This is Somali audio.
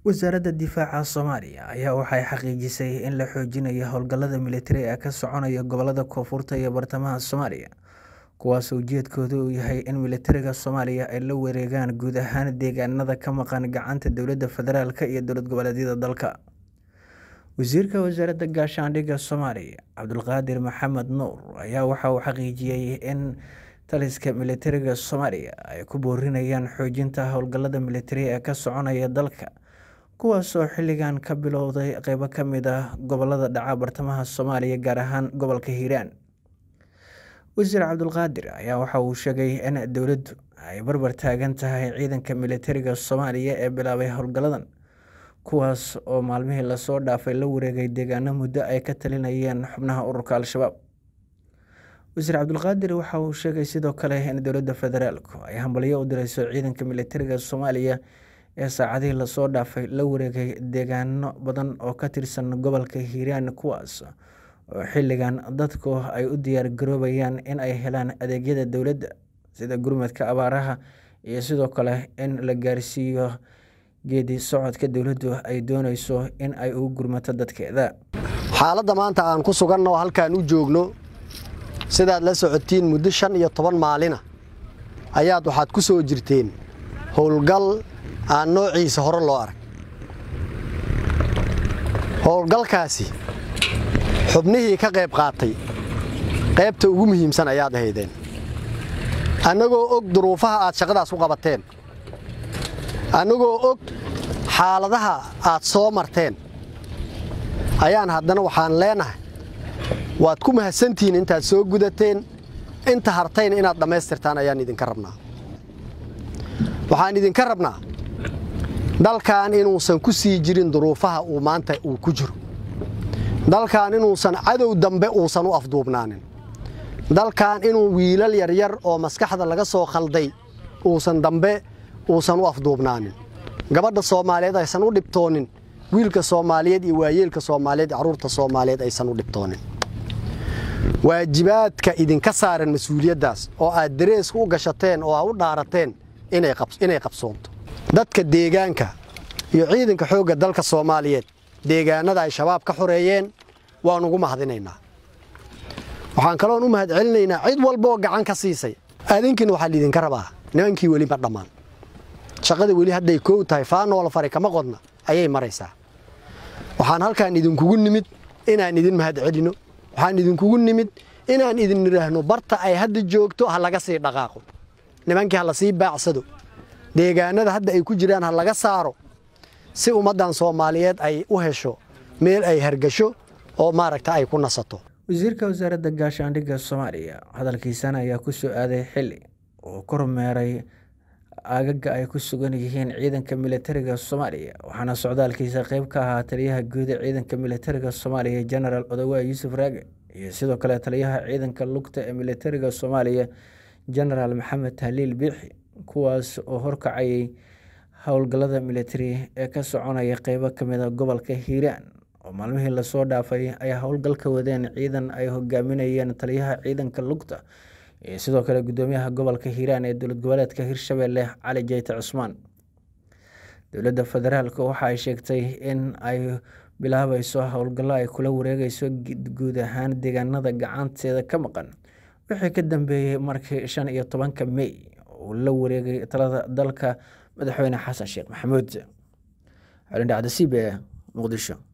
wasaaradda difaaca soomaaliya ayaa waxay xaqiijisay in la xoojinayo howlgallada militari ee ka soconaya gobolada koonfurta iyo bartamaha soomaaliya kuwaasoo ujeedkoodu uu yahay in militariga soomaaliya ay la wareegaan guud ahaan deegaanada ka maqan gacanta dowladda federaalk iyo dowlad goboleedyada dalka wasiirka wasaaradda gaashaandhigga soomaaliya cabdulqaadir maxamed nuur ayaa waxa uu xaqiijiyey in taliska militariga soomaaliya ay ku boorinayaan xoojinta howlgallada militari ee ka soconaya dalka kuwaasoo xilligan ka bilowday qeybo ka mid ah gobolada dhaca bartamaha soomaaliya gaar ahaan gobolka hiiraan wasiir cabdulqaadir ayaa waxa uu sheegay in dowladdu ay barbar taagan tahay ciidanka militariga soomaaliya ee bilaabay howlgalladan kuwaas oo maalmihii lasoo dhaafay la wareegay deegaano muddo ay ka talinayeen xubnaha ururka al-shabaab wasiir cabdulqaadir waxa uu sheegay sidoo kale in dowladda federaalku ay hambalyo u direyso ciidanka militariga soomaaliya ee saacadihii lasoo dhaafay la wareegay deegaano badan oo ka tirsan gobolka hiiraan kuwaas oo xilligan dadku ay u diyaar garoobayaan in ay helaan adeegyada dowladda sida gurmadka abaaraha iyo sidoo kale in la gaarsiiyo geedi socodka dowladdu ay dooneyso in ay ugu gurmato dadkeeda xaaladda maanta aan ku suganno halkaan u joogno sidaad la socotiin muddo shan iyo toban maalina ayaad waxaad ku soo jirteen howlgal aan noociisa hore loo arag howlgalkaasi xubnihii ka qayb qaatay qaybta ugu muhiimsan ayaad ahaydeen annagoo og duruufaha aad shaqadaas ku qabateen annagoo og xaaladaha aad soo marteen ayaan haddana waxaan leenahay waad ku mahadsantihiin intaad soo gudateen inta hartayna inaad dhammaystirtaan ayaan idinka rabnaa waxaan idinka rabnaa dalkan inuusan ku sii jirin duruufaha uu maanta uu ku jiro dalkan inuusan cadow dambe uusan u afduubnaanin dalkan inuu wiilal yaryar oo maskaxda laga soo khalday uusan dambe uusan u afduubnaanin gabadha soomaaliyeed aysan u dhibtoonin wiilka soomaaliyeed iyo waayeelka soomaaliyeed carruurta soomaaliyeed aysan u dhibtoonin waajibaadka idinka saaran mas-uuliyaddaas oo aad dareeska u gashateen oo aa u dhaarateen inay qabsoonto dadka deegaanka iyo ciidanka xoogga dalka soomaaliyeed deegaanada ay shabaab ka xoreeyeen waan ugu mahadinaynaa waxaan kaloon u mahad celinaynaa cid walbaoo gacan ka siisay adinkiina waxaa liidinka rabaa nimankii weli ma dhammaan shaqada weli hadday koow tahay faanoola fari kama qodna ayay maraysaa waxaan halkaan idinkugu nimid inaan idin mahad celinno waxaan idinkugu nimid inaan idin idhaahno barta ay hadda joogto ha laga sii dhaqaaqo nimankii ha la sii baacsado deegaanada hadda ay ku jiraan ha laga saaro si ummaddan soomaaliyeed ay u hesho meel ay hargasho oo maaragta ay ku nasato wasiirka wasaaradda gaashaandhigga soomaaliya hadalkiisana ayaa ku soo aaday xilli uu kormeeray aagaga ay ku sugan yihiin ciidanka militariga soomaaliya waxaana socdaalkiisa qeyb ka ahaa taliyaha guud ee ciidanka militariga soomaaliya genaraal odawaa yuusuf raage iyo sidoo kale taliyaha ciidanka lugta ee militariga soomaaliya genaraal maxamed tahliil biixi kuwaas oo horkacayay howlgallada militari ee ka soconaya qeybo kamid a gobolka hiiraan oo maalmihii lasoo dhaafay ay howlgal ka wadeen ciidan ay hogaaminayeen taliyaha ciidanka lugta iyo sidoo kale gudoomiyaha gobolka hiiraan ee dowlad goboleedka hirshabelle cali jeyte cusmaan dowladda federaalk waxa ay sheegtay in ay bilaabayso howlgallo ay kula wareegeyso guud ahaan deegaanada gacanteeda ka maqan wixii ka dambeeyey markii shan iyo tobanka mey uu la wareegay talada dalka madaxweyne xasan sheekh maxamuud xolindhacda c b e muqdisho